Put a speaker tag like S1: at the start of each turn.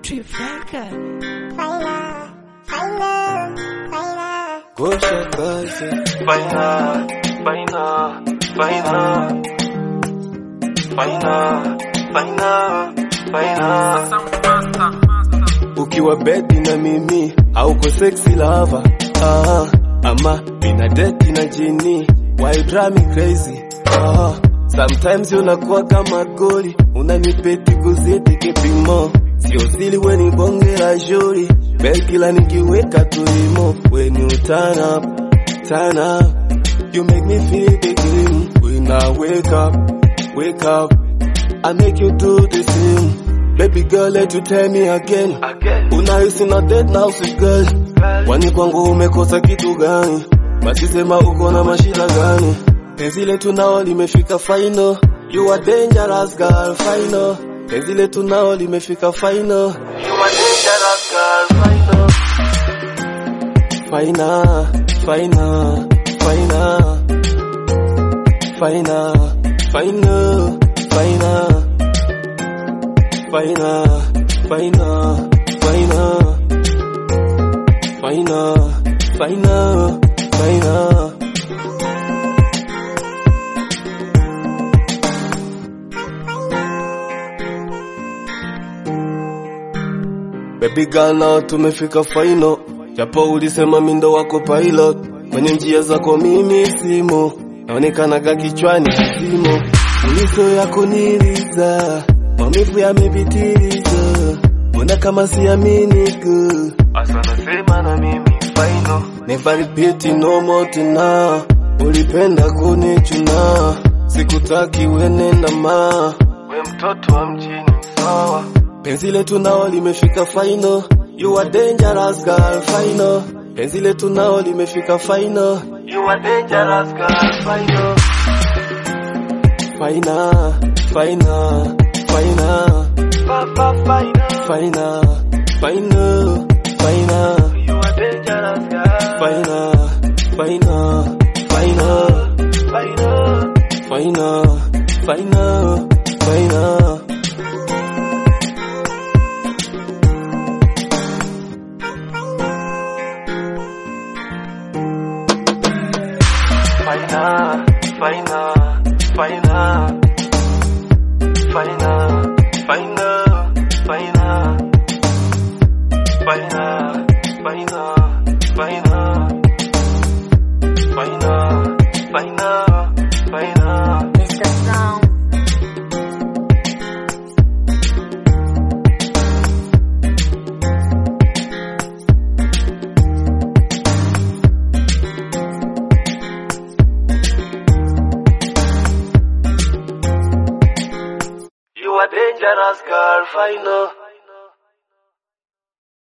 S1: Trifecta.
S2: Faina, faina, faina.
S3: Gosha basi
S4: Faina, faina, faina, faina, faina, faina.
S3: ukiwa bedi na mimi hauko sexy lava ah, ama ina deti na jini why you drive me crazy ah, sometimes unakuwa kama goli unanipeti kuzidi kipimo sio sili weni bonge la juri bekila nikiweka tulimo weni utana tana you make me feel the game when I wake up wake up I make you do the same Baby girl, let you tell me again.
S4: Again,
S3: Unahisi na dead now si girl. Kwani kwangu umekosa kitu gani? Basi sema uko na mashida gani? Penzi letu nao limefika final. You are dangerous girl, final. Penzi letu nao limefika final.
S4: you are dangerous girl, final.
S3: Final, final, final. Final, final, final. Final, final, final. Final, final, final. Baby girl now tumefika final, japo ulisema mindo wako pilot, kwenye njia zako mimi simo, naonekanaga kichwani simo, ulizo yako niliza, maumivu yamepitiliza, mbona kama siamini girl.
S4: Asa nasema na mimi final.
S3: Never repeat no more tena, ulipenda kunichuna, sikutaki wenenda ma
S4: We mtoto wa mjini sawa.
S3: Penzi letu nao limefika final. You are dangerous girl, final. Penzi letu nao limefika final.
S4: You are dangerous girl, final.
S3: Final, final, final,
S4: Fa, fa, final.
S3: final, final, final,
S4: You are dangerous girl.
S3: final, final, final,
S4: Final.
S3: final, final, final.
S4: Final, final, final, final, final, final, final, final, final, final, final, final.
S2: Mr. Sound.
S4: You are dangerous girl, final.